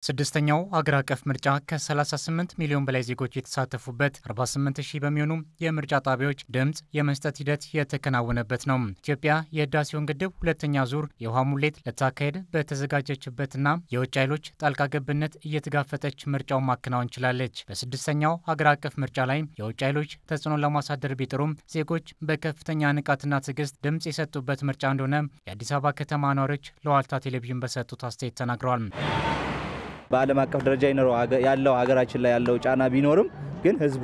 ስድስተኛው አገር አቀፍ ምርጫ ከ38 ሚሊዮን በላይ ዜጎች የተሳተፉበት 48 ሺህ በሚሆኑ የምርጫ ጣቢያዎች ድምፅ የመስጠት ሂደት የተከናወነበት ነው። ኢትዮጵያ የህዳሴውን ግድብ ሁለተኛ ዙር የውሃ ሙሌት ልታካሄድ በተዘጋጀችበትና የውጭ ኃይሎች ጣልቃ ገብነት እየተጋፈጠች ምርጫውን ማከናወን ችላለች። በስድስተኛው አገር አቀፍ ምርጫ ላይ የውጭ ኃይሎች ተጽዕኖ ለማሳደር ቢጥሩም ዜጎች በከፍተኛ ንቃትና ትዕግስት ድምፅ የሰጡበት ምርጫ እንደሆነ የአዲስ አበባ ከተማ ነዋሪዎች ለዋልታ ቴሌቪዥን በሰጡት አስተያየት ተናግረዋል። በዓለም አቀፍ ደረጃ ይኖረው ያለው ሀገራችን ላይ ያለው ጫና ቢኖርም ግን ህዝቡ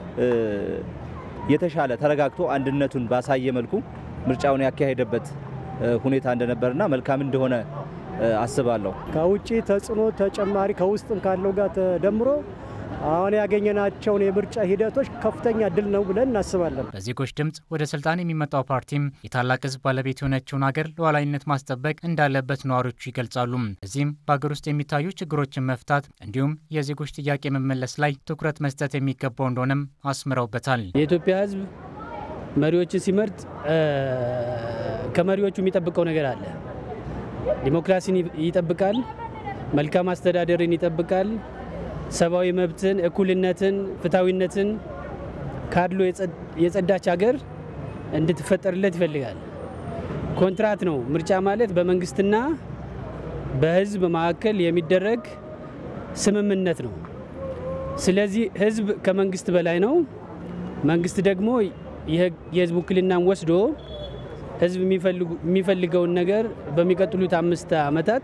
የተሻለ ተረጋግቶ አንድነቱን ባሳየ መልኩ ምርጫውን ያካሄደበት ሁኔታ እንደነበርና መልካም እንደሆነ አስባለሁ። ከውጭ ተጽዕኖ ተጨማሪ ከውስጥም ካለው ጋር ተደምሮ አሁን ያገኘናቸውን የምርጫ ሂደቶች ከፍተኛ ድል ነው ብለን እናስባለን። በዜጎች ድምፅ ወደ ስልጣን የሚመጣው ፓርቲም የታላቅ ህዝብ ባለቤት የሆነችውን ሀገር ሉዓላዊነት ማስጠበቅ እንዳለበት ነዋሪዎቹ ይገልጻሉ። እዚህም በሀገር ውስጥ የሚታዩ ችግሮችን መፍታት እንዲሁም የዜጎች ጥያቄ መመለስ ላይ ትኩረት መስጠት የሚገባው እንደሆነም አስምረውበታል። የኢትዮጵያ ህዝብ መሪዎችን ሲመርጥ ከመሪዎቹ የሚጠብቀው ነገር አለ። ዲሞክራሲን ይጠብቃል፣ መልካም አስተዳደርን ይጠብቃል ሰብአዊ መብትን፣ እኩልነትን፣ ፍትሐዊነትን ካድሎ የጸዳች ሀገር እንድትፈጠርለት ይፈልጋል። ኮንትራት ነው። ምርጫ ማለት በመንግስትና በህዝብ መካከል የሚደረግ ስምምነት ነው። ስለዚህ ህዝብ ከመንግስት በላይ ነው። መንግስት ደግሞ የህዝብ ውክልናን ወስዶ ህዝብ የሚፈልገውን ነገር በሚቀጥሉት አምስት ዓመታት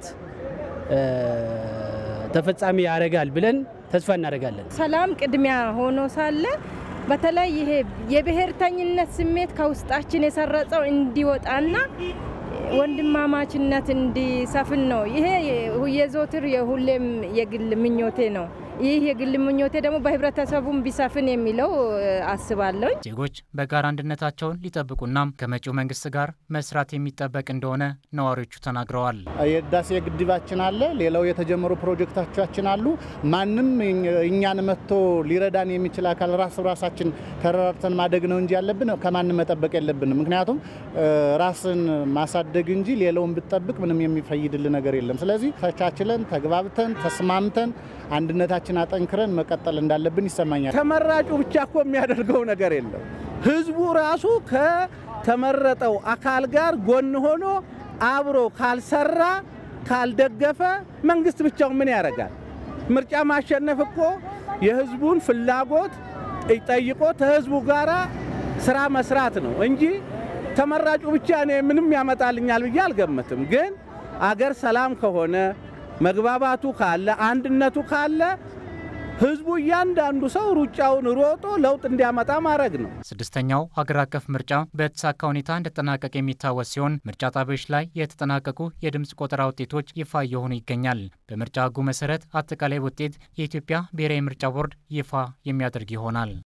ተፈጻሚ ያደርጋል ብለን ተስፋ እናደርጋለን። ሰላም ቅድሚያ ሆኖ ሳለ በተለይ ይሄ የብሔርተኝነት ስሜት ከውስጣችን የሰረጸው እንዲወጣና ወንድማማችነት እንዲሰፍን ነው። ይሄ የዘወትር የሁሌም የግል ምኞቴ ነው። ይህ የግል ምኞቴ ደግሞ በህብረተሰቡም ቢሰፍን የሚለው አስባለሁ። ዜጎች በጋራ አንድነታቸውን ሊጠብቁና ከመጪው መንግስት ጋር መስራት የሚጠበቅ እንደሆነ ነዋሪዎቹ ተናግረዋል። የህዳሴ ግድባችን አለ፣ ሌላው የተጀመሩ ፕሮጀክቶቻችን አሉ። ማንም እኛን መጥቶ ሊረዳን የሚችል አካል ራስ ራሳችን ተረራርተን ማደግ ነው እንጂ ያለብን ከማንም መጠበቅ የለብንም። ምክንያቱም ራስን ማሳደግ እንጂ ሌላውን ብጠብቅ ምንም የሚፈይድል ነገር የለም። ስለዚህ ተቻችለን ተግባብተን ተስማምተን አንድነታችን አጠንክረን መቀጠል እንዳለብን ይሰማኛል። ተመራጩ ብቻ እኮ የሚያደርገው ነገር የለም። ህዝቡ ራሱ ከተመረጠው አካል ጋር ጎን ሆኖ አብሮ ካልሰራ ካልደገፈ መንግስት ብቻውን ምን ያደርጋል? ምርጫ ማሸነፍ እኮ የህዝቡን ፍላጎት ጠይቆ ከህዝቡ ጋራ ስራ መስራት ነው እንጂ ተመራጩ ብቻ እኔ ምንም ያመጣልኛል ብዬ አልገምትም። ግን አገር ሰላም ከሆነ መግባባቱ ካለ አንድነቱ ካለ ህዝቡ እያንዳንዱ ሰው ሩጫውን ሮጦ ለውጥ እንዲያመጣ ማድረግ ነው። ስድስተኛው ሀገር አቀፍ ምርጫ በተሳካ ሁኔታ እንደተጠናቀቀ የሚታወስ ሲሆን ምርጫ ጣቢያዎች ላይ የተጠናቀቁ የድምፅ ቆጠራ ውጤቶች ይፋ እየሆኑ ይገኛል። በምርጫ ህጉ መሰረት አጠቃላይ ውጤት የኢትዮጵያ ብሔራዊ ምርጫ ቦርድ ይፋ የሚያደርግ ይሆናል።